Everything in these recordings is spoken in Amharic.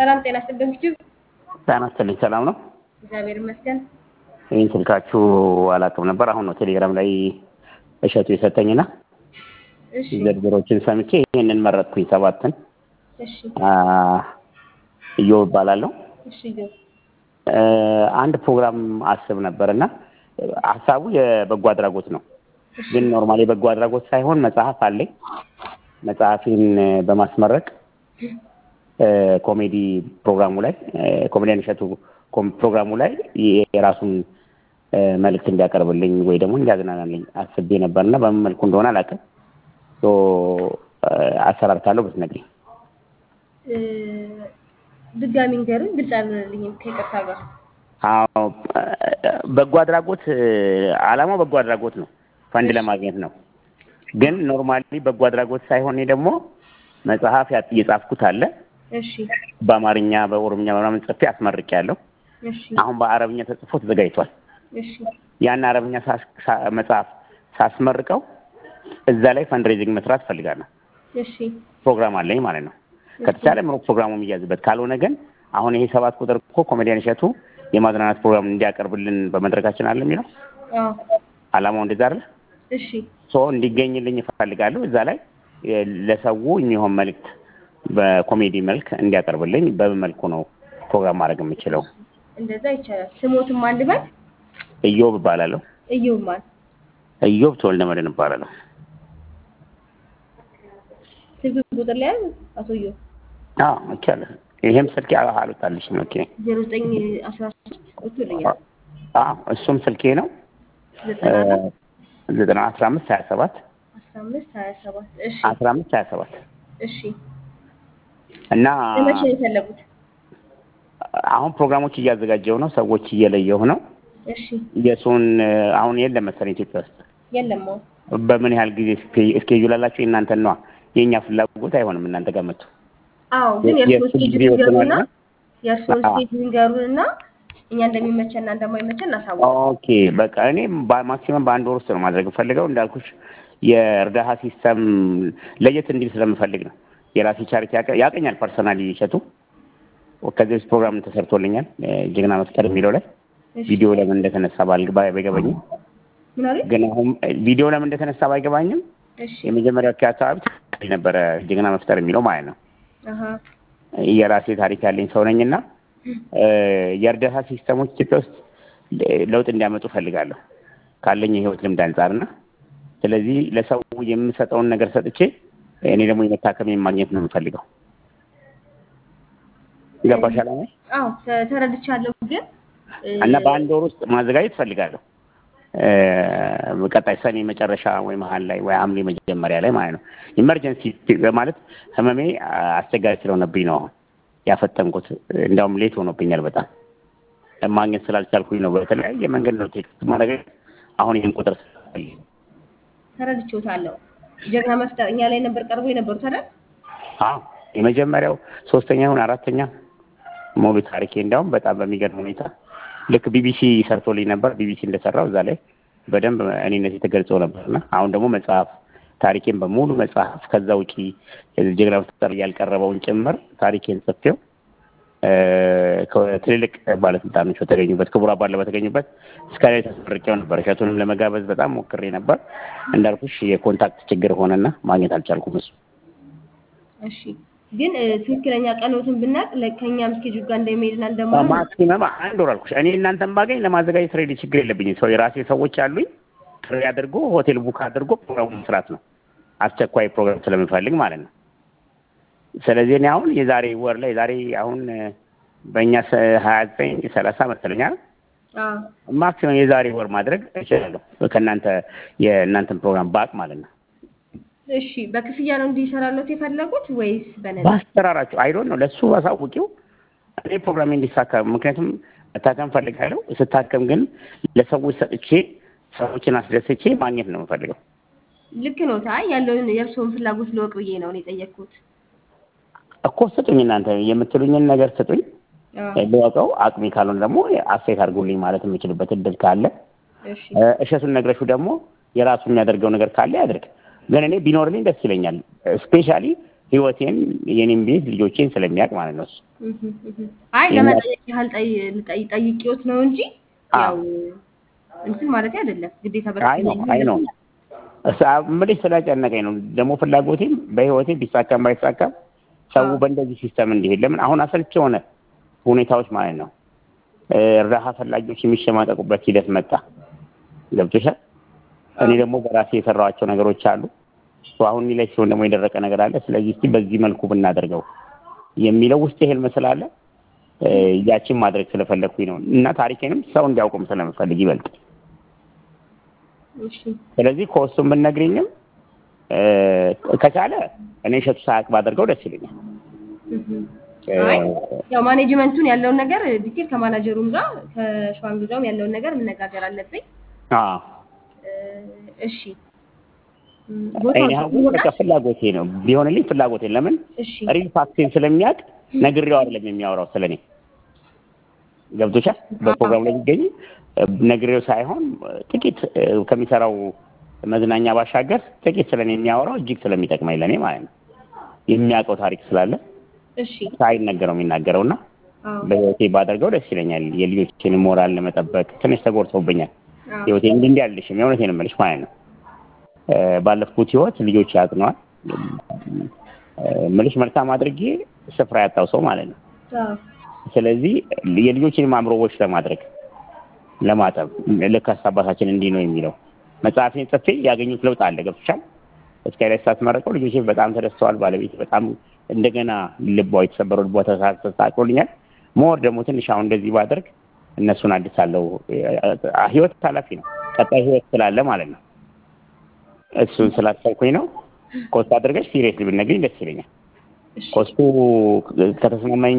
ሰላም ጤና ይስጥልኝ። ዩቲዩብ ጤና ይስጥልኝ። ሰላም ነው? እግዚአብሔር ይመስገን። ይህን ስልካችሁ አላውቅም ነበር። አሁን ነው ቴሌግራም ላይ እሸቱ የሰጠኝና እሺ ዝርዝሮችን ሰምቼ ይህንን መረጥኩኝ። ሰባትን እሺ እዮብ እባላለሁ። እሺ ዮ እ አንድ ፕሮግራም አስብ ነበር እና ሀሳቡ የበጎ አድራጎት ነው። ግን ኖርማል የበጎ አድራጎት ሳይሆን መጽሐፍ አለኝ። መጽሐፊን በማስመረቅ እ ኮሜዲ ፕሮግራሙ ላይ እ ኮሜዲያን እሸቱ ኮም- ፕሮግራሙ ላይ የራሱን እ መልእክት እንዲያቀርብልኝ ወይ ደግሞ እንዲያዝናናልኝ አስቤ ነበርና በምን መልኩ እንደሆነ አላውቅም። ሶ እ አሰራር ካለው ብትነግሪኝ። እ ድጋሚ ንገሩኝ፣ ግልጽ አልልኝም ከይቅርታ ጋር። አዎ በጎ አድራጎት እ ዓላማው በጎ አድራጎት ነው፣ ፈንድ ለማግኘት ነው። ግን ኖርማሊ በጎ አድራጎት ሳይሆን እኔ ደግሞ መጽሐፍ ያ- የጻፍኩት አለ እሺ በአማርኛ በኦሮምኛ ምናምን ጽፌ አስመርቄያለሁ። እሺ አሁን በአረብኛ ተጽፎ ተዘጋጅቷል። እሺ ያን አረብኛ ሳስ- ሳ- መጽሐፍ ሳስመርቀው እዛ ላይ ፈንድሬዚንግ መስራት እፈልጋለሁ። እሺ ፕሮግራም አለኝ ማለት ነው። ከተቻለ ምሮ ፕሮግራሙ የሚያዝበት ካልሆነ ግን አሁን ይሄ ሰባት ቁጥር እኮ ኮሜዲያን እሸቱ የማዝናናት ፕሮግራም እንዲያቀርብልን በመድረካችን አለ የሚለው አዎ አላማው እንደዛ አይደለ? እሺ ሶ እንዲገኝልኝ እፈልጋለሁ። እዛ ላይ የ- ለሰው የሚሆን መልእክት በኮሜዲ መልክ እንዲያቀርብልኝ በምን መልኩ ነው ፕሮግራም ማድረግ የምችለው? እንደዛ ይቻላል። ስሞትም አንድ በል እዮብ እባላለሁ። እዩብ ማን እዮብ ተወልደ መድህን እባላለሁ። ስልክ ቁጥር ላይ ያዝ አቶ እዩብ አዎ ይቻላል። ይሄም ስልኬ አ- አልወጣልሽም። ኦኬ ዜሮ ዘጠኝ አስራ ሶስት ወጥቶልኛል አዎ እሱም ስልኬ ነው። ዘጠና አራት ዘጠና አስራ አምስት ሀያ ሰባት አስራ አምስት ሀያ ሰባት እሺ አስራ አምስት ሀያ ሰባት እሺ እና ለመቼ ነው የፈለጉት? አሁን ፕሮግራሞች እያዘጋጀው ነው። ሰዎች እየለየሁ ነው። እሺ የእሱን አሁን የለም መሰለኝ ኢትዮጵያ ውስጥ የለም አሁን በምን ያህል ጊዜ ስኬ- እስኬጁል አላችሁ? የእናንተን ነዋ። የእኛ ፍላጎት አይሆንም እናንተ ጋር መጥቶ አዎ ግን የ- የእርስዎን የእሱ ስኬጁል ጊዜ ይንገሩና ይወስነዋል። የእርስዎን አዎ። ስኬጁል ይንገሩንና እኛ እንደሚመቸንና እንደማይመቸን እናሳውቅ። ኦኬ በቃ እኔ ማክሲመም በአንድ ወር ውስጥ ነው ማድረግ ፈልገው እንዳልኩሽ የእርዳታ ሲስተም ለየት እንዲል ስለምፈልግ ነው። የራሴ ቻሪቲ ያቀ- ያቀኛል ፐርሰናሊ ይሸቱ ከዚህ በፊት ፕሮግራም ተሰርቶልኛል እ ጀግና መፍጠር የሚለው ላይ እሺ ቪዲዮ ለምን እንደተነሳ ባል- ባይ- ባይገባኝም ምን አሉኝ? ግን አሁን ቪዲዮ ለምን እንደተነሳ ባይገባኝም እሺ የመጀመሪያው አካባቢ ትክክል ነበረ ጀግና መፍጠር የሚለው ማለት ነው። አሀ የራሴ ታሪክ ያለኝ ሰው ነኝና እ የእርዳታ ሲስተሞች ኢትዮጵያ ውስጥ ለ- ለውጥ እንዲያመጡ ፈልጋለሁ ካለኝ የህይወት ልምድ አንጻርና ስለዚህ ለሰው የምሰጠውን ነገር ሰጥቼ እኔ ደግሞ የመታከም ማግኘት ነው የምፈልገው። ገባሽ አላማዬ? አዎ ተ- ተረድቻለሁ። ግን እ፣ እና በአንድ ወር ውስጥ ማዘጋጀት እፈልጋለሁ። እ ቀጣይ ሰኔ መጨረሻ ወይ መሀል ላይ ወይ ሐምሌ መጀመሪያ ላይ ማለት ነው። ኢመርጀንሲ ማለት ህመሜ አስቸጋሪ ስለሆነብኝ ነው አሁን ያፈጠንኩት። እንዲያውም ሌት ሆኖብኛል በጣም ማግኘት ስላልቻልኩኝ ነው። በተለያየ መንገድ ነው ቴክስት ማድረግ አሁን ይህን ቁጥር ስላለ ተረድቼዎታለሁ። ጀግና መፍጠር እኛ ላይ ነበር ቀርቦ የነበሩት አይደል? አዎ የመጀመሪያው ሶስተኛ ይሁን አራተኛ ሙሉ ታሪኬ እንዲያውም በጣም በሚገርም ሁኔታ ልክ ቢቢሲ ሰርቶልኝ ነበር። ቢቢሲ እንደሰራው እዛ ላይ በደንብ እኔነት የተገልጾ ነበርና አሁን ደግሞ መጽሐፍ ታሪኬን በሙሉ መጽሐፍ ከዛ ውጪ ጀግና መፍጠር ያልቀረበውን ጭምር ታሪኬን ጽፌው እ ከትልልቅ ባለስልጣኖች በተገኙበት ክቡር አባል በተገኙበት እስከ ላይ ተስመርቄው ነበር። እሸቱንም ለመጋበዝ በጣም ሞክሬ ነበር። እንዳልኩሽ የኮንታክት ችግር ሆነና ማግኘት አልቻልኩም እሱ እሺ ግን እ፣ ትክክለኛ ቀኖትን ብናቅ ለ- ከእኛም ስኬጁል ጋር እንደሚሄድና እንደማይሆን ማክሲመም አንድ ወር አልኩሽ። እኔ እናንተን ባገኝ ለማዘጋጀት ሬዲ ችግር የለብኝም። ሰው የራሴ ሰዎች አሉኝ። ጥሪ አድርጎ ሆቴል ቡክ አድርጎ ፕሮግራሙ መስራት ነው። አስቸኳይ ፕሮግራም ስለምፈልግ ማለት ነው። ስለዚህ እኔ አሁን የዛሬ ወር ላይ ዛሬ አሁን እ፣ በእኛ ሀያ ዘጠኝ ሰላሳ መሰለኛል አዎ ማክሲመም የዛሬ ወር ማድረግ እችላለሁ ከእናንተ የእናንተን ፕሮግራም ባቅ ማለት ነው። እሺ በክፍያ ነው እንዲሰራለት የፈለጉት ወይስ በነፃ? በአሰራራቸው አይዶን ነው ለሱ አሳውቂው። እኔ ፕሮግራሜ እንዲሳካ ምክንያቱም መታከም ፈልጋለሁ። ስታከም ግን ለሰዎች ሰጥቼ ሰዎችን አስደስቼ ማግኘት ነው የምፈልገው። ልክ ነው። ታይ ያለውን የእርስዎን ፍላጎት ልወቅ ብዬ ነው እኔ የጠየቅኩት። እኮ ስጡኝ፣ እናንተ የምትሉኝን ነገር ስጡኝ፣ አዎ ልወቀው። አቅሜ ካልሆነ ደግሞ አስተያየት አድርጉልኝ ማለት የምችልበት እድል ካለ እሺ እ፣ እሸቱን ነግረሹ ደግሞ የራሱ የሚያደርገው ነገር ካለ ያድርግ። ግን እኔ ቢኖርልኝ ደስ ይለኛል። ስፔሻሊ ህይወቴን የኔም ቤት ልጆቼን ስለሚያውቅ ማለት ነው እሱ እህ እህ። አይ ለመጠየቅ ያህል ጠይ- ልጠይ- ጠይቄዎት ነው እንጂ ያው እንትን ማለት አይደለም ግዴታ አይ ነው አይ ነው ምልሽ ስለጨነቀኝ ነው። ደግሞ ፍላጎቴም በህይወቴ ቢሳካም ባይሳካም ሰው በእንደዚህ ሲስተም እንዲሄድ ለምን አሁን አሰልች የሆነ ሁኔታዎች ማለት ነው እርዳታ ፈላጊዎች የሚሸማቀቁበት ሂደት መጣ። ገብቶሻል። እኔ ደግሞ በራሴ የሰራኋቸው ነገሮች አሉ። አሁን ላይ ሲሆን ደግሞ የደረቀ ነገር አለ። ስለዚህ እስቲ በዚህ መልኩ ብናደርገው የሚለው ውስጥ ህልም ስላለ ያችን ማድረግ ስለፈለግኩኝ ነው እና ታሪኬንም ሰው እንዲያውቁም ስለምፈልግ ይበልጥ እሺ ስለዚህ ከወሱም ብትነግሪኝም ከቻለ እኔ እሸቱ ሳያውቅ ባደርገው ደስ ይለኛል። አይ ያው ማኔጅመንቱን ያለውን ነገር ዲቴል ከማናጀሩም ጋር ከሸዋንግ ጋርም ያለውን ነገር መነጋገር አለብኝ። አዎ እሺ እኔ አሁን በቃ ፍላጎቴ ነው ቢሆንልኝ ፍላጎቴ ለምን እሺ ሪል ፋክቴን ስለሚያውቅ ነግሬው አይደለም የሚያወራው ስለኔ ገብቶሻል። በፕሮግራም ላይ የሚገኝ ነግሬው ሳይሆን ጥቂት ከሚሰራው መዝናኛ ባሻገር ጥቂት ስለኔ የሚያወራው እጅግ ስለሚጠቅመኝ ለእኔ ማለት ነው። የሚያውቀው ታሪክ ስላለ እሺ ሳይነገረው የሚናገረው እና አዎ በህይወቴ ባደርገው ደስ ይለኛል። የልጆችን ሞራል ለመጠበቅ ትንሽ ተጎድተውብኛል። አዎ ህይወቴ እንዲህ እንዲህ አልልሽም፣ የእውነቴን ነው የምልሽ ማለት ነው። ባለፍኩት ህይወት ልጆች ያጥነዋል ምልሽ መልካም አድርጌ ስፍራ ያጣው ሰው ማለት ነው። አዎ ስለዚህ የልጆችን አእምሮዎች ለማድረግ ለማጠብ ልክ አባታችን እንዲህ ነው የሚለው መጽሐፌን ጽፌ ያገኙት ለውጥ አለ። ገብቶሻል። እስከ ላይ ሳትመረቀው ልጆቼ በጣም ተደስተዋል። ባለቤት በጣም እንደገና ልቧ የተሰበረው ልቧ ተሳቅሎልኛል። ሞር ደግሞ ትንሽ አሁን እንደዚህ ባደርግ እነሱን አድሳለሁ። ህይወት ኃላፊ ነው። ቀጣይ ህይወት ስላለ ማለት ነው። እሱን ስላሰብኩኝ ነው። ኮስት አድርገሽ ሲሪየስ ብትነግሪኝ ደስ ይለኛል። እሺ ኮስቱ ከተስማማኝ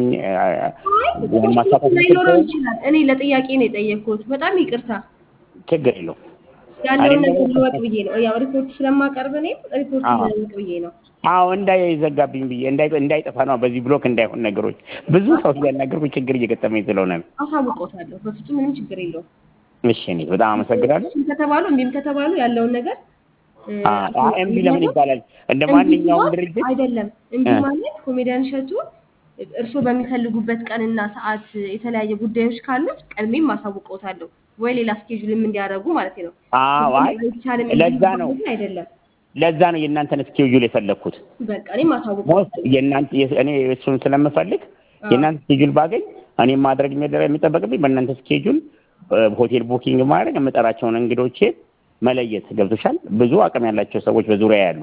ያን ማሳካት ላይኖረው ይችላል። እኔ ለጥያቄ ነው የጠየቅኩት። በጣም ይቅርታ ችግር የለውም። ያለውን እኔም ነገር ደግሞ- ልወቅ ብዬ ነው። ያው ሪፖርት ስለማቀርብ እኔም ሪፖርት አዎ። ልወቅ ብዬ ነው። አዎ እንዳይዘጋብኝ ብዬ እንዳይ እንዳይጠፋ ነው። በዚህ ብሎክ እንዳይሆን ነገሮች ብዙ ሰው እያናገርኩ ችግር እየገጠመኝ ስለሆነ ነው። አሳውቆታለሁ። በፍጹም ምንም ችግር የለውም። እሺ እኔ በጣም አመሰግናለሁ። እሺም ከተባሉ እምቢም ከተባሉ ያለውን ነገር እ፣ አ- አ- እምቢ ለምን ይባላል? እንደ እምቢ ማንኛውም ሲሆን ድርጅት አይደለም። እምቢ እ። ማለት ኮሜዲያን እሸቱ እርስዎ በሚፈልጉበት ቀንና ሰዓት የተለያየ ጉዳዮች ካሉት ቀድሜም አሳውቀውታለሁ ወይ ሌላ ስኬጁልም እንዲያደርጉ ማለት ነው። አዎ፣ አይ አይቻልም ለዛ ነው የሚባል አይደለም። ለዛ ነው የእናንተን ስኬጁል የፈለግኩት። በቃ እኔም ሞስት አሳውቀውታለሁ። የእናንተ እኔ እሱን ስለምፈልግ የእናንተ ስኬጁል ባገኝ እኔም ማድረግ የሚደረ- የሚጠበቅብኝ በእናንተ ስኬጁል ሆቴል ቡኪንግ ማድረግ የምጠራቸውን እንግዶቼ መለየት ገብቶሻል። ብዙ አቅም ያላቸው ሰዎች በዙሪያ ያሉ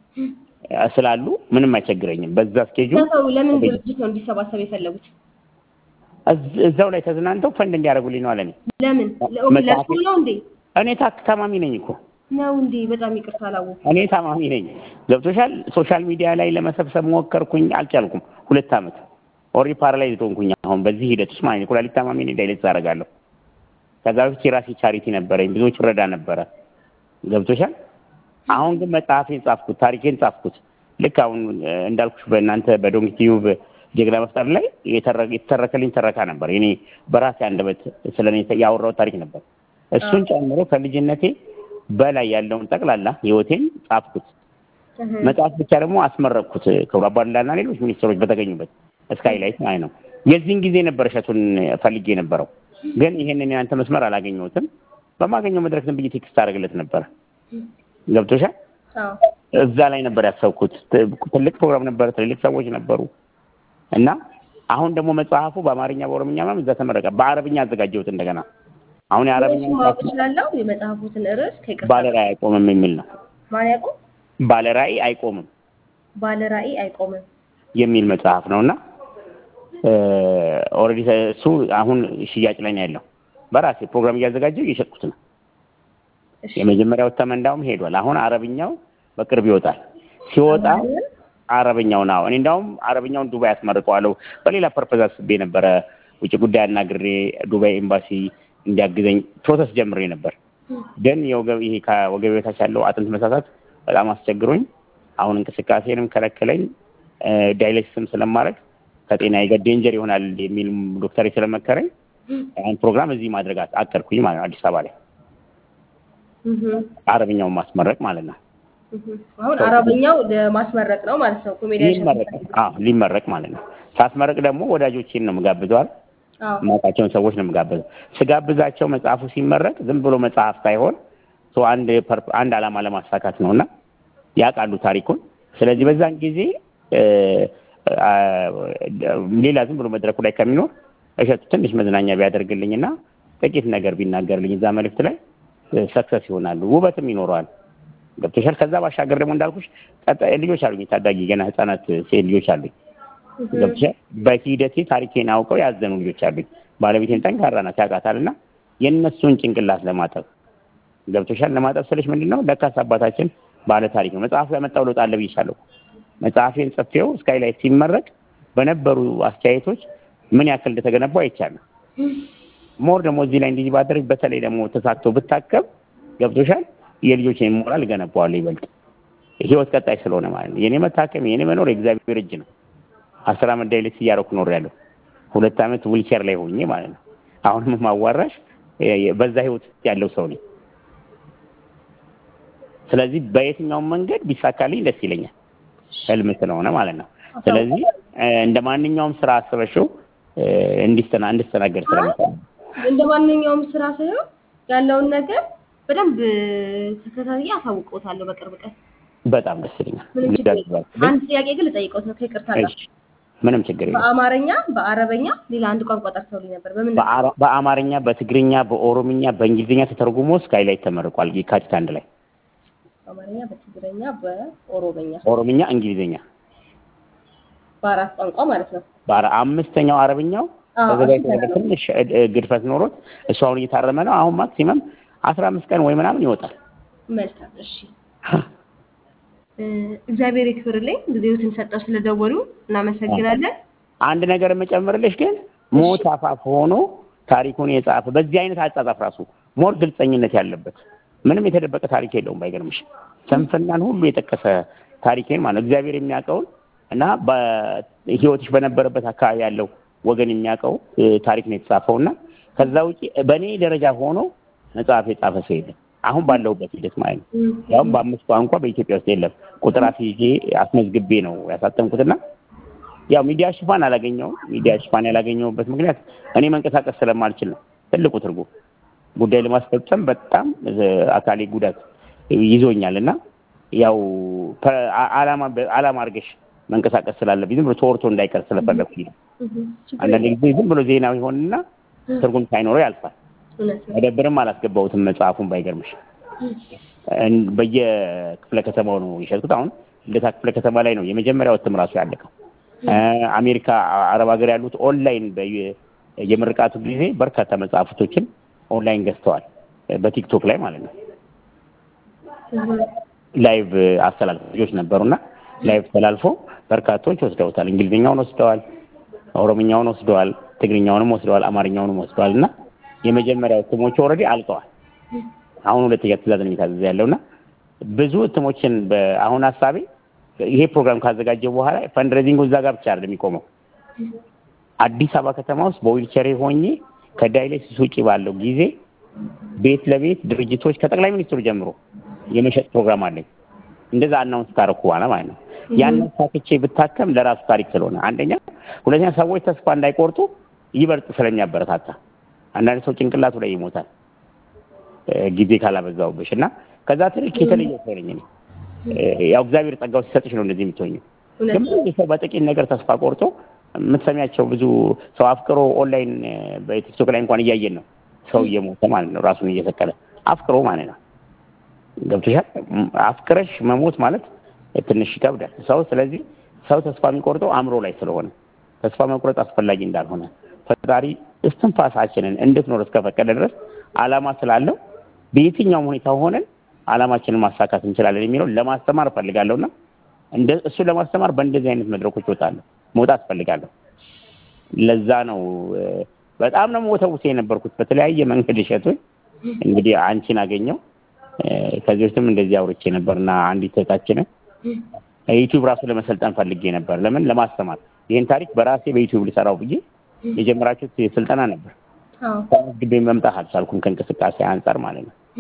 እ፣ ስላሉ ምንም አይቸግረኝም። በዛ ስኬጁል ሰው ለምን ድርጅት ነው እንዲሰባሰብ የፈለጉት? እዝ- እዛው ላይ ተዝናንተው ፈንድ እንዲያደርጉልኝ ነው አለ እኔ ለምን መጽሐፍ- ለእሱ ነው እንዴ? እኔ ታክ- ታማሚ ነኝ እኮ ነው እንዴ? በጣም ይቅርታ አላወኩም። እኔ ታማሚ ነኝ። ገብቶሻል። ሶሻል ሚዲያ ላይ ለመሰብሰብ ሞከርኩኝ፣ አልቻልኩም። ሁለት ዓመት ኦሪ ፓራላይዝ ሆንኩኝ። አሁን በዚህ ሂደት ውስጥ ማለት ነው ኩላሊት ታማሚ ነኝ። ዳይሌክስ አደርጋለሁ። ከዛ በፊት የራሴ ቻሪቲ ነበረኝ፣ ብዙዎች ረዳ ነበረ። ገብቶሻል። አሁን ግን መጽሐፌን ጻፍኩት፣ ታሪኬን ጻፍኩት። ልክ አሁን እ፣ እንዳልኩሽ በእናንተ በዶንኪ ቲዩብ ጀግና መፍጠር ላይ የተረ- የተተረከልኝ ተረካ ነበር። እኔ በራሴ አንደበት ስለ እኔ ያወራው ታሪክ ነበር። እሱን ጨምሮ ከልጅነቴ በላይ ያለውን ጠቅላላ ህይወቴን ጻፍኩት። እህ፣ መጽሐፍ ብቻ ደግሞ አስመረቅኩት። ክቡር አባዱላና ሌሎች ሚኒስትሮች በተገኙበት ስካይላይት ማለት ነው። የዚህን ጊዜ ነበር እሸቱን ፈልጌ የነበረው፣ ግን ይሄንን የአንተ መስመር አላገኘሁትም። በማገኘው መድረክ ዝም ብዬ ቴክስት አደርግለት ነበረ። ገብቶሻል። አዎ እዛ ላይ ነበር ያሰብኩት። ት- ትልቅ ፕሮግራም ነበረ፣ ትልልቅ ሰዎች ነበሩ እና አሁን ደግሞ መጽሐፉ በአማርኛ በኦሮምኛ ምናምን እዛ ተመረቀ። በአረብኛ አዘጋጀሁት እንደገና። አሁን የአረብኛ እሱን ማወቅ እችላለሁ? የመጽሐፉትን ርዕስ ከይቅርታ ባለራዕይ አይቆምም የሚል ነው። ማን ያውቁም? ባለራዕይ አይቆምም ባለ ራዕይ አይቆምም። የሚል መጽሐፍ ነው እና ኦልሬዲ እሱ አሁን ሽያጭ ላይ ነው ያለው። በራሴ ፕሮግራም እያዘጋጀው እየሸጥኩት ነው። እሺ የመጀመሪያው እተም እንዳውም ሄዷል። አሁን አረብኛው በቅርብ ይወጣል። ሲወጣ አረብኛው ነው። እኔ እንዳውም አረብኛውን ዱባይ አስመርቀዋለሁ። በሌላ ፐርፐዝ አስቤ ነበረ። ውጭ ጉዳይ አናግሬ ዱባይ ኤምባሲ እንዲያግዘኝ ፕሮሰስ ጀምሬ ነበር። ግን የወገብ ይሄ ከወገብ በታች ያለው አጥንት መሳሳት በጣም አስቸግሮኝ አሁን እንቅስቃሴንም ከለከለኝ። ዳይሌክስም ስለማድረግ ከጤናዬ ጋር ዴንጀር ይሆናል የሚል ዶክተር ስለመከረኝ ያን ፕሮግራም እዚህ ማድረግ አቀድኩኝ ማለት ነው። አዲስ አበባ ላይ እህ፣ አረብኛውን ማስመረቅ ማለት ነው። አሁን አረበኛው ለማስመረቅ ነው ማለት ነው። ኮሜዲያን ሊመረቅ አዎ ሊመረቅ ማለት ነው። ሳስመረቅ ደግሞ ወዳጆቼን ነው የምጋብዘዋል አዎ የማውቃቸውን ሰዎች ነው የምጋብዘው። ስጋብዛቸው መጽሐፉ ሲመረቅ ዝም ብሎ መጽሐፍ ሳይሆን ሰው አንድ ፐርፕ- አንድ ዓላማ ለማሳካት ነው እና ያውቃሉ ታሪኩን። ስለዚህ በዛን ጊዜ እ፣ አ፣ ሌላ ዝም ብሎ መድረኩ ላይ ከሚኖር እሸቱ ትንሽ መዝናኛ ቢያደርግልኝና ጥቂት ነገር ቢናገርልኝ እዛ መልእክት ላይ ሰክሰስ ይሆናሉ፣ ውበትም ይኖረዋል። ገብቶሻል። ከዛ ባሻገር ደግሞ እንዳልኩሽ ቀጣይ ልጆች አሉኝ፣ ታዳጊ ገና ህጻናት ሴት ልጆች አሉኝ። ገብቶሻል። በሂደቴ ታሪኬን አውቀው ያዘኑ ልጆች አሉኝ። ባለቤቴን ጠንካራ ናት ያውቃታል። እና የእነሱን ጭንቅላት ለማጠብ ገብቶሻል። ለማጠብ ስልሽ ምንድን ነው ለካስ አባታችን ባለ ታሪክ ነው። መጽሐፉ ያመጣው ለውጥ አለ ብዬሻለሁ። መጽሐፌን ጽፌው ስካይላይት ሲመረቅ በነበሩ አስተያየቶች ምን ያክል እንደተገነባው አይቻለሁ። ሞር ደግሞ እዚህ ላይ እንዲህ ባደረግ በተለይ ደግሞ ተሳክቶ ብታከብ ገብቶሻል። የልጆችን ሞራል እገነባዋለሁ ይበልጥ ህይወት ቀጣይ ስለሆነ ማለት ነው። የኔ መታከም የኔ መኖር የእግዚአብሔር እጅ ነው። አስር አመት ዳይሌክስ እያደረኩ ኖር ያለሁ ሁለት አመት ዊልቸር ላይ ሆኜ ማለት ነው። አሁንም ማዋራሽ በዛ ህይወት ውስጥ ያለው ሰው ነኝ። ስለዚህ በየትኛውም መንገድ ቢሳካልኝ ደስ ይለኛል፣ ህልም ስለሆነ ማለት ነው። ስለዚህ እንደ ማንኛውም ስራ አስበሽው እንዲስተና እንድስተናገድ ስለምፈልግ እንደ ማንኛውም ስራ ሳይሆን ያለውን ነገር በደንብ ተከታትዬ አሳውቅዎታለሁ በቅርብ ቀን። በጣም ደስ ይለኛል። ምንም ችግር የለም። አንድ ጥያቄ ግን ልጠይቅዎት ነው ከይቅርታ ጋር። እሺ፣ ምንም ችግር የለም። በአማርኛ በአረበኛ ሌላ አንድ ቋንቋ ጠርተውልኝ ነበር። በምን ነበር? በአራ- በአማርኛ፣ በትግርኛ፣ በኦሮምኛ፣ በእንግሊዝኛ ተተርጉሞ ስካይላይት ተመርቋል የካቲት አንድ ላይ። በአማርኛ፣ በትግረኛ፣ በኦሮመኛ ኦሮምኛ፣ እንግሊዝኛ በአራት ቋንቋ ማለት ነው። በአራ- አምስተኛው አረብኛው አዎ፣ ተዘጋጅቶ እሱ ነበር። ትንሽ እ- እ- ግድፈት ኖሮት እሱ አሁን እየታረመ ነው። አሁን ማክሲመም አስራ አምስት ቀን ወይ ምናምን ይወጣል። መልካም እሺ። እ፣ እግዚአብሔር ይክብርልኝ። ጊዜዎትን ሰጠው ስለደወሉ እናመሰግናለን። አንድ ነገር የምጨምርልሽ ግን ሞት አፋፍ ሆኖ ታሪኩን የጻፈ በዚህ አይነት አጻጻፍ ራሱ ሞር ግልጸኝነት ያለበት ምንም የተደበቀ ታሪክ የለውም። ባይገርምሽ ስንፍናን ሁሉ የጠቀሰ ታሪኬን ማለት ነው እግዚአብሔር የሚያውቀውን እና በህይወትሽ በነበረበት አካባቢ ያለው ወገን የሚያውቀው እ፣ ታሪክ ነው የተጻፈው እና ከዛ ውጪ በእኔ ደረጃ ሆኖ መጽሐፍ የጻፈ ሰው የለም። አሁን ባለሁበት ሂደት ማለት ነው። ያውም በአምስት ቋንቋ በኢትዮጵያ ውስጥ የለም። ቁጥር አስይዤ አስመዝግቤ ነው ያሳተምኩትና ያው ሚዲያ ሽፋን አላገኘውም። ሚዲያ ሽፋን ያላገኘውበት ምክንያት እኔ መንቀሳቀስ ስለማልችል ነው። ትልቁ ትርጉም ጉዳይ ለማስፈጸም በጣም እ፣ አካሌ ጉዳት ይዞኛል እና ያው ፐ- አ- አላማ አላማ አድርገሽ መንቀሳቀስ ስላለብኝ ዝም ብሎ ተወርቶ እንዳይቀር ስለፈለኩኝ ነው። ችግር አንዳንድ የለም። ጊዜ ዝም ብሎ ዜና ይሆንና ትርጉም ሳይኖረው ያልፋል። እውነት ነው። መደብርም አላስገባሁትም መጽሐፉን ባይገርምሽ እን- በየክፍለ ከተማው ነው የሸጥኩት። አሁን ልደታ ክፍለ ከተማ ላይ ነው የመጀመሪያው እትም ራሱ ያለቀው። እ፣ አሜሪካ፣ አረብ ሀገር ያሉት ኦንላይን በየ- የምርቃቱ ጊዜ በርካታ መጽሐፍቶችን ኦንላይን ገዝተዋል። በቲክቶክ ላይ ማለት ነው። ላይቭ አስተላልፎ ልጆች ነበሩና ላይቭ ተላልፎ በርካቶች ወስደውታል። እንግሊዝኛውን ወስደዋል፣ ኦሮምኛውን ወስደዋል፣ ትግርኛውንም ወስደዋል፣ አማርኛውንም ወስደዋል እና የመጀመሪያው እትሞቹ ኦልሬዲ አልቀዋል። አሁን ሁለተኛ ትእዛዝ ነው የታዘዘ ያለውና ብዙ እትሞችን በአሁን ሀሳቤ ይሄ ፕሮግራም ካዘጋጀ በኋላ ፈንድሬዚንጉ እዛ ጋር ብቻ አይደለም የሚቆመው። አዲስ አበባ ከተማ ውስጥ በዊልቸሬ ሆኜ ከዳይሌክሲስ ውጭ ባለው ጊዜ ቤት ለቤት ድርጅቶች ከጠቅላይ ሚኒስትሩ ጀምሮ የመሸጥ ፕሮግራም አለኝ። እንደዛ አናውንስ ካረኩ በኋላ ማለት ነው። ያንን ሳክቼ ብታከም ለራሱ ታሪክ ስለሆነ አንደኛ፣ ሁለተኛ ሰዎች ተስፋ እንዳይቆርጡ ይበልጥ ስለሚያበረታታ አንዳንድ ሰው ጭንቅላቱ ላይ ይሞታል እ፣ ጊዜ ካላበዛውብሽ እና ከዛ ትልቅ የተለየ ሰው ነኝ እኔ። እ፣ ያው እግዚአብሔር ጸጋው ሲሰጥሽ ነው እንደዚህ የምትሆኝው። እውነት ግን ብዙ ሰው በጥቂት ነገር ተስፋ ቆርጦ የምትሰሚያቸው ብዙ ሰው አፍቅሮ ኦንላይን እ፣ በቲክቶክ ላይ እንኳን እያየን ነው። ሰው እየሞተ ማለት ነው፣ ራሱን እየሰቀለ አፍቅሮ ማለት ነው። ገብቶሻል? ም- አፍቅረሽ መሞት ማለት ትንሽ ይከብዳል ሰው። ስለዚህ ሰው ተስፋ የሚቆርጠው አእምሮ ላይ ስለሆነ ተስፋ መቁረጥ አስፈላጊ እንዳልሆነ ፈጣሪ እስትንፋሳችንን እንድትኖር እስከፈቀደ ድረስ ዓላማ ስላለው በየትኛውም ሁኔታ ሆነን ዓላማችንን ማሳካት እንችላለን የሚለውን ለማስተማር እፈልጋለሁና እንደ እሱ ለማስተማር በእንደዚህ አይነት መድረኮች እወጣለሁ መውጣት እፈልጋለሁ። ለዛ ነው እ፣ በጣም ነው ወተውሴ የነበርኩት በተለያየ መንገድ እሸቱን እንግዲህ አንቺን አገኘው እ፣ ከዚህ በፊትም እንደዚህ አውርቼ ነበርና አንዲት እህታችንን ዩቲዩብ ራሱ ለመሰልጠን ፈልጌ ነበር። ለምን ለማስተማር ይህን ታሪክ በራሴ በዩቲዩብ ልሰራው ብዬ የጀመራችሁት ስልጠና ነበር። አዎ ተመዝግቤ መምጣት አልቻልኩም ከእንቅስቃሴ አንጻር ማለት ነው።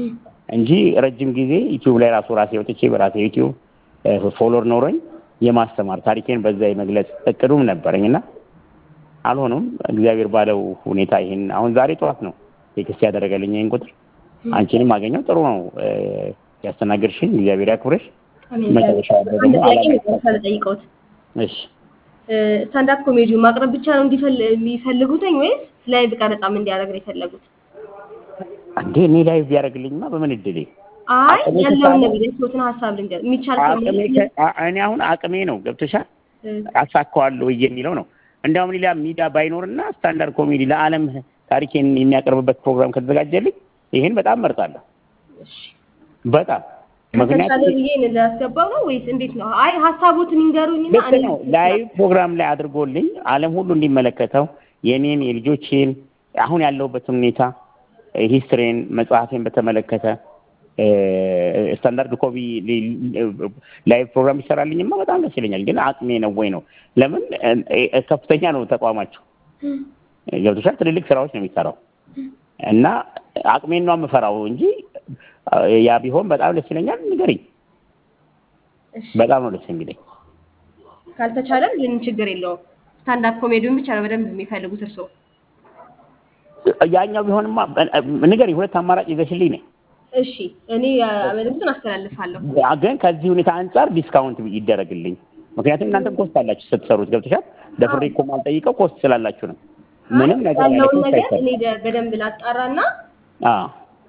እንጂ ረጅም ጊዜ ዩቲዩብ ላይ ራሱ ራሴ ወጥቼ በራሴ ዩቲዩብ ፎሎወር ኖሮኝ የማስተማር ታሪኬን በዛ የመግለጽ እቅዱም ነበረኝ እና አልሆኑም። እግዚአብሔር ባለው ሁኔታ ይሄን አሁን ዛሬ ጠዋት ነው ቴክስት ያደረገልኝ ይህን ቁጥር አንቺንም አገኘው። ጥሩ ነው ያስተናገድሽኝ። እግዚአብሔር ያክብረሽ። መጨረሻ ደግሞ ጠይቀውት እሺ ስታንዳፕ ኮሜዲ ማቅረብ ብቻ ነው የሚፈልጉትኝ ወይስ ላይቭ ቀረጻም እንዲያደርግ ነው የፈለጉት? እንዴ እኔ ላይቭ ቢያደርግልኝማ በምን እድሌ አይ ያለውን ነገር የሰዎትን ሀሳብ ልንገር የሚቻል እኔ አሁን አቅሜ ነው ገብቶሻል። አሳካዋለሁ የሚለው ነው። እንዲያውም ሌላ ሚዲያ ባይኖርና ስታንዳርድ ኮሜዲ ለዓለም ታሪኬን የሚያቀርብበት ፕሮግራም ከተዘጋጀልኝ ይሄን በጣም መርጣለሁ። በጣም ምክንያቱም ብዬ እንዳስገባው ነው ወይስ እንዴት ነው? አይ ሀሳቦትን ይንገሩኝና ልክ ነው። ላይቭ ፕሮግራም ላይ አድርጎልኝ ዓለም ሁሉ እንዲመለከተው የኔን የልጆቼን አሁን ያለሁበትን ሁኔታ ሂስትሬን መጽሐፌን በተመለከተ ስታንዳርድ ኮቢ ላይቭ ፕሮግራም ይሰራልኝማ በጣም ደስ ይለኛል። ግን አቅሜ ነው ወይ ነው? ለምን ከፍተኛ ነው ተቋማቸው ገብቶሻል። ትልልቅ ስራዎች ነው የሚሰራው እና አቅሜን ነው የምፈራው እንጂ ያ ቢሆን በጣም ደስ ይለኛል። ንገሪኝ። በጣም ነው ደስ የሚለኝ። ካልተቻለም ግን ችግር የለውም። ስታንዳፕ ኮሜዲውን ብቻ ነው በደንብ የሚፈልጉት እርስዎ? ያኛው ቢሆንማ ንገሪኝ። ሁለት አማራጭ ይዘሽልኝ ነኝ። እሺ እኔ መልዕክቱን አስተላልፋለሁ። ግን ከዚህ ሁኔታ አንጻር ዲስካውንት ይደረግልኝ። ምክንያቱም እናንተ ኮስት አላችሁ ስትሰሩት፣ ገብቶሻል። ደፍሬ እኮ ማልጠይቀው ኮስት ስላላችሁ ነው። ምንም ነገር ያለውን ነገር እኔ በደንብ ላጣራና አዎ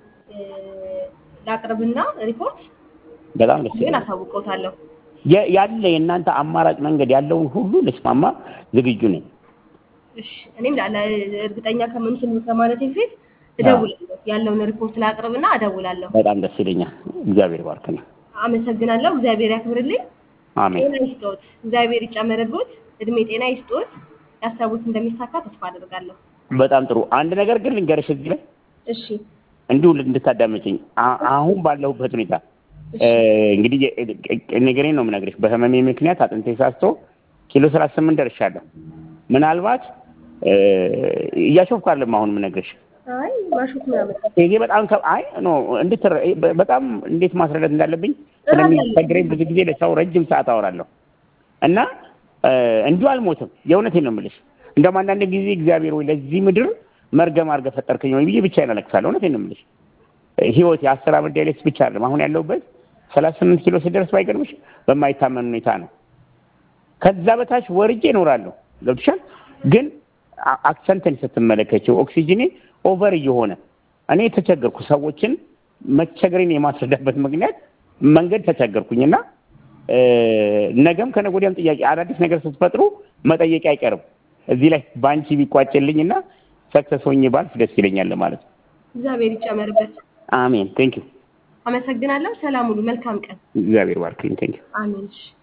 ላቅርብና ሪፖርት በጣም ደስ ግን አሳውቀውታለሁ። ያለ የእናንተ አማራጭ መንገድ ያለውን ሁሉ ልስማማ ዝግጁ ነኝ። እሺ እኔም እርግጠኛ ከምንትን ከማለት በፊት እደውላለሁ። ያለውን ሪፖርት ላቅርብና እደውላለሁ። በጣም ደስ ይለኛል። እግዚአብሔር ባርክ ነው። አመሰግናለሁ። እግዚአብሔር ያክብርልኝ። አሜን። ጤና ይስጦት። እግዚአብሔር ይጨመርቦት። እድሜ ጤና ይስጦት። ያሰቡት እንደሚሳካ ተስፋ አደርጋለሁ። በጣም ጥሩ። አንድ ነገር ግን ልንገርሽ እዚህ ላይ እሺ እንዲሁ እንድታዳመጭኝ አሁን ባለሁበት ሁኔታ እንግዲህ ነገሬን ነው የምነግርሽ። በህመሜ ምክንያት አጥንቴ ሳስቶ ኪሎ ሰላሳ ስምንት ደርሻለሁ። ምናልባት እያሾፍኩ አይደለም አሁን የምነግርሽ አይ ማሾፍ ምናምን ይሄ በጣም አይ ኖ እንድትረ በጣም እንዴት ማስረዳት እንዳለብኝ ስለሚቸግረኝ ብዙ ጊዜ ለሰው ረጅም ሰዓት አወራለሁ እና እንዲሁ አልሞትም። የእውነቴን ነው የምልሽ። እንደውም አንዳንድ ጊዜ እግዚአብሔር ወይ ለዚህ ምድር መርገም አድርገህ ፈጠርከኝ ወይ ብዬ ብቻዬን አለቅሳለሁ። እውነቴን ነው የምልሽ። ህይወት የአስር ዓመት ዳይሌክስ ብቻ አይደለም። አሁን ያለሁበት ሰላሳ ስምንት ኪሎ ስደርስ ባይገርምሽ በማይታመን ሁኔታ ነው። ከዛ በታች ወርጄ እኖራለሁ። ገብቶሻል። ግን አክሰንትን ስትመለከችው ኦክሲጅኔ ኦቨር እየሆነ እኔ ተቸገርኩ። ሰዎችን መቸገሬን የማስረዳበት ምክንያት መንገድ ተቸገርኩኝና ነገም ከነገ ወዲያም ጥያቄ አዳዲስ ነገር ስትፈጥሩ መጠየቅ አይቀርም። እዚህ ላይ በአንቺ ቢቋጭልኝና ሰክሰስ ሆኜ ባልፍ ደስ ይለኛል ማለት ነው። እግዚአብሔር ይጨመርበት። አሜን። ቴንክ ዩ። አመሰግናለሁ። ሰላም ሁሉ። መልካም ቀን። እግዚአብሔር ባርክልኝ። ቴንክ ዩ። አሜን። እሺ